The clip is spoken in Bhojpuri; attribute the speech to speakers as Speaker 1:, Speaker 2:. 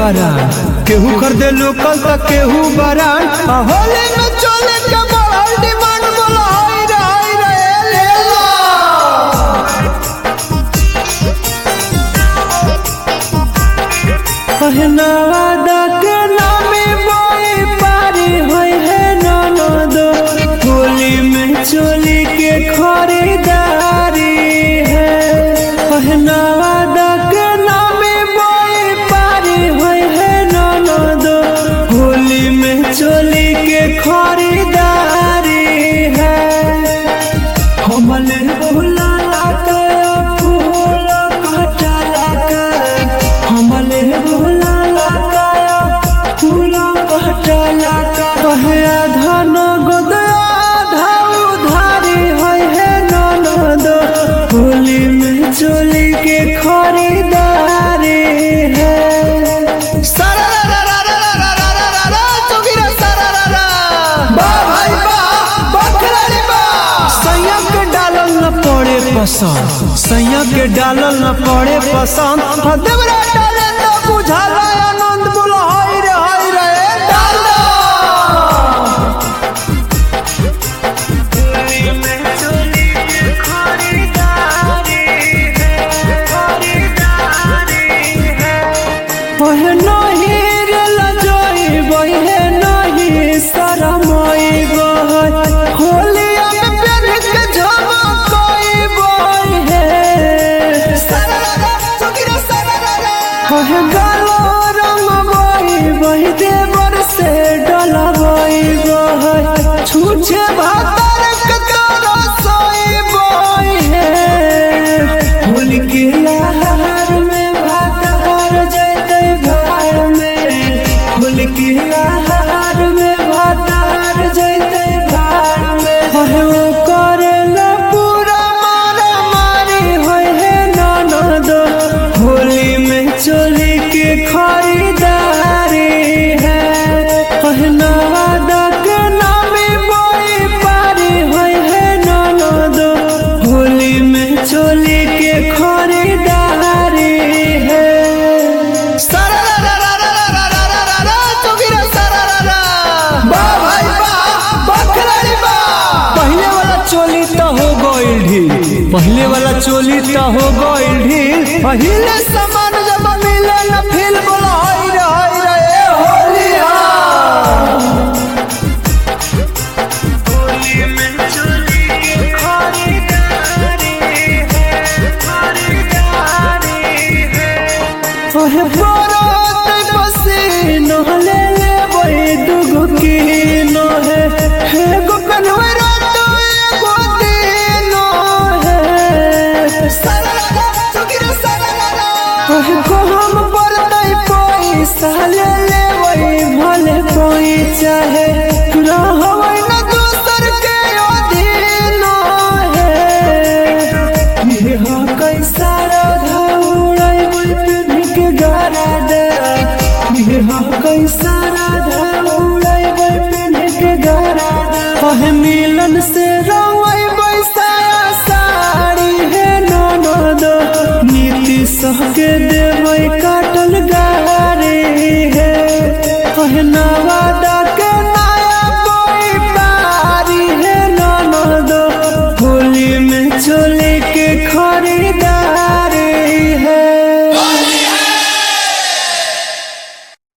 Speaker 1: बरान केहू खरीदे लोकल त केहू बरान आ होली में चले के बढ़ल डिमांड बोला हाय रे हाय रे ले लो पहनावा के नामे बोई पारी होई है ननद होली में चोली के खरीदारी है पहनावा के नामे बोई पारी होई है ननद होली में चोली के खरीदारी है हमले बोला लाके फूल कटा लाके हमले बोला लाके फूल कटा लाके कहे धन गोदया धाउ धारी होय है ननद होली में चोली के खरीदारी है सारा रा रा रा रा रा रा रा रा चुगिरा सारा रा रा बा भाई बा बखरारी बा सैया के डालल न पड़े पसंद सैया के डालल न पड़े पसंद हाँ, देवरा डाले तो बुझाला आनंद बोला हाय रे हाय रे डाला ओहे नहीं रे लजोई बहे नहीं शरमई बहे होलिया में पेन के झमकई बहे ओहे गालो रंग बही बही देवर से डलबई बहे छूछे भातर के तोरा सोई बहे होली के लहर में भातर जैते घर में होली के लहर में भातर जैते घर में ओहे वो करेला पूरा मारा मारी होय है ननद होली में चोली के खरीदारी है पहनावा के नामे बड़ी पारी होय है ननद होली में चोली के खरीदारी है सारा रा रा रा रा रा रा रा रा रा चुगिरा सारा रा रा बा भाई बा बखरारी बा पहले वाला चोली तो हो गइल ढील पहले वाला चोली तो हो गइल ढील पहले सामान जब मिले न फिल बोला हाय रे हाय रे ए होली ओहे बरत पसीनो ले ले बई दुगो कीनो है हे गो कन्हवे रात एगो दिनो है सारा चुगिरा सारा ओहे को हम परतई पैसा ले ले बई भले कोई चाहे रहबै न दूसर के अधीनो है ये कैसा राधा उड़ै पिन्ह के गारा दे ये कैसा राधा उड़ै पिन्ह के गारा दे कहे मिलन से रंगै बैसाया साड़ी है ननद नीति सह के देबै काटल गारी है कहना के नया कोई पारी है ननद होली में चोली के खरीदा